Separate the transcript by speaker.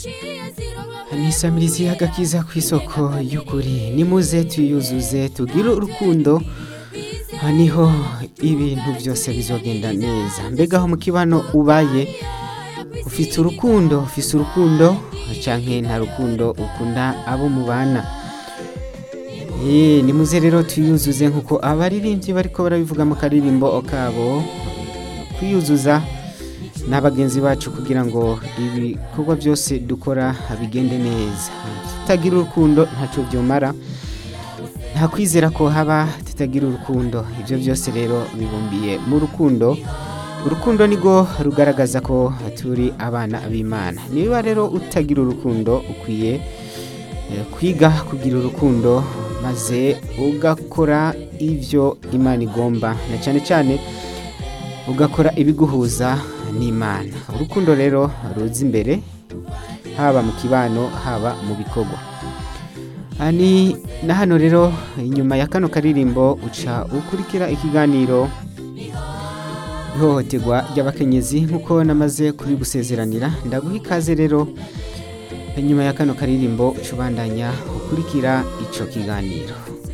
Speaker 1: nisamirizi agakiza ku isoko y'ukuri nimuze tuyuzuze tugire urukundo aha niho ibintu byose bizogenda neza mbega aho mu kibano ubaye ufite urukundo ufite urukundo canke nta rukundo ukunda abo mubana Eh, nimuze rero tuyuzuze nkuko abaririmbyi bariko barabivuga mu karirimbo kabo kwiyuzuza n'abagenzi bacu kugira ngo ibikorwa byose dukora bigende neza tutagira urukundo ntacyo byomara nta kwizera ko haba tutagira urukundo ibyo byose rero bibumbiye mu rukundo urukundo nirwo rugaragaza ko turi abana b'imana niba rero utagira urukundo ukwiye eh, kwiga kugira urukundo maze ugakora ibyo imana igomba na cyane cyane ugakora ibiguhuza n'imana urukundo rero ruza imbere haba mu kibano haba mu bikorwa Aha ni na hano rero inyuma ya kano karirimbo uca ukurikira ikiganiro ihohoterwa ry'abakenyezi nk'uko namaze kubigusezeranira ndaguha ikaze rero inyuma ya kano karirimbo uca ubandanya ukurikira ico kiganiro